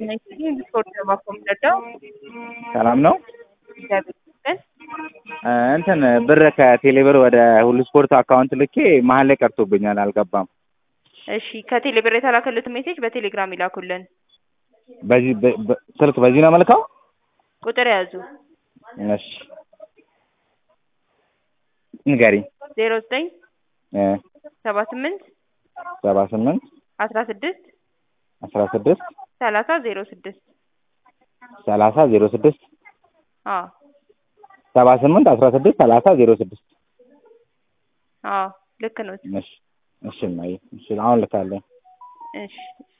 ስፖርት ለማቆምደዳው ሰላም ነው። እግዚአብሔር ይመስገን። እንትን ብር ከቴሌብር ወደ ሁሉ ስፖርት አካውንት ልኬ መሀል ላይ ቀርቶብኛል፣ አልገባም። እሺ ከቴሌ ብር የተላከሉት ሜሴጅ በቴሌግራም ይላኩልን። በዚህ በ- በ- ስልክ በዚህ ነው መልካው። ቁጥር ያዙ እሺ ንገሪኝ። ዜሮ ዘጠኝ እ ሰባ ስምንት ሰባ ስምንት አስራ ስድስት አስራ ስድስት ሰላሳ ዜሮ ስድስት ሰላሳ ዜሮ ስድስት አዎ ሰባ ስምንት አስራ ስድስት ሰላሳ ዜሮ ስድስት አዎ ልክ ነው። እሺ እሺ እማዬ፣ እሺ አሁን ልካለሁ። እሺ